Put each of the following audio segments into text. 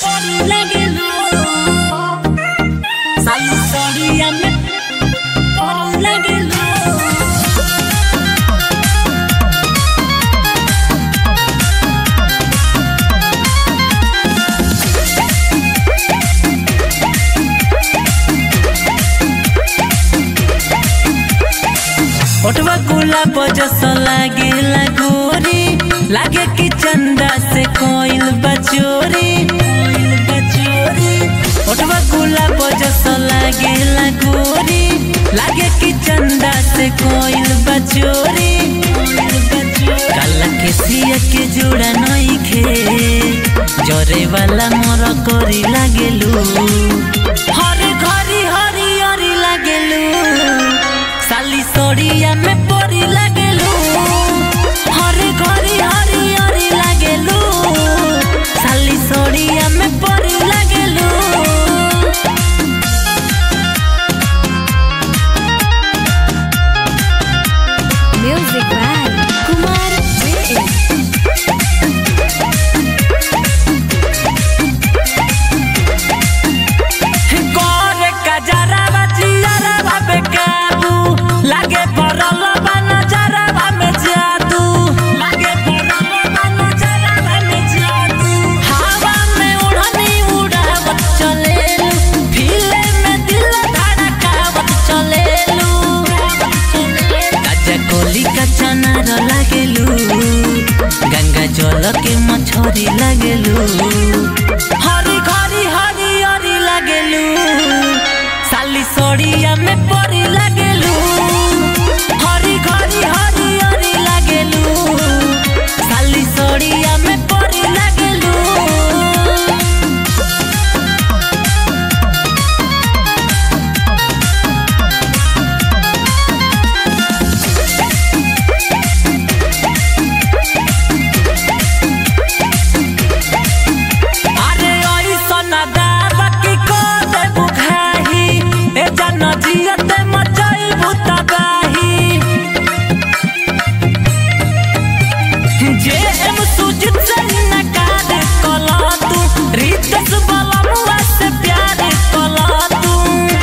लागेलू साली सड़िया में पर लागेलू ओटवा गुलाब जस लागेला गोरी लागे कि चंदा से कोइल बचोरी कोइल बचोरी ओटवा गुलाब जस लागेला गोरी लागे कि चंदा से कोइल बचोरी कोइल बचोरी काला के सिया के जोड़ा नई खे जरे वाला मोर करी लागेलू हरे घरी हरी हरी लागेलू साली सड़िया में परी लागेलू हरे घरी हरी हरी लागेलू साली सड़िया में परी लागेलू म्यूजिक बाय कुमार जे करे कजरा बचियारा बाबे काबू लागे परल बा नजरा में जादू लागे परल बा नजरा में जादू हवा में उड़नी उड़ावत चलेलू फिले में दिल धड़कावत चलेलू काजा कोली का चनार लागेलू गंगा जल के मछरी लागेलू हरी घरी हरी हरी लागेलू साली सड़िया में परी लागेलू हरी घरी हरी हरी लागेलू साली सड़िया में परी लागेलू अरे ऐसन दावा की को दे बुखाही ए जन जियते मचाई भूतबाही जे एम सुजित से नकार कला तू रितेश बलमुआ से प्यार कला तू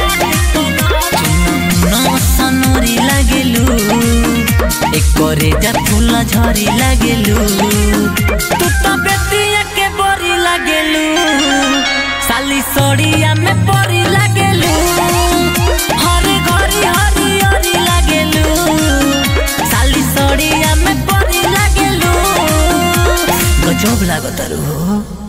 न सनोरी लागेलू एकरे जा फूल झरी लागेलू तू तो बेटिया के बोरी लागेलू साली सड़िया में परी लागेलू हरे घरी हरी हरी लागेलू साली सड़िया में परी लागेलू गजब लागत हो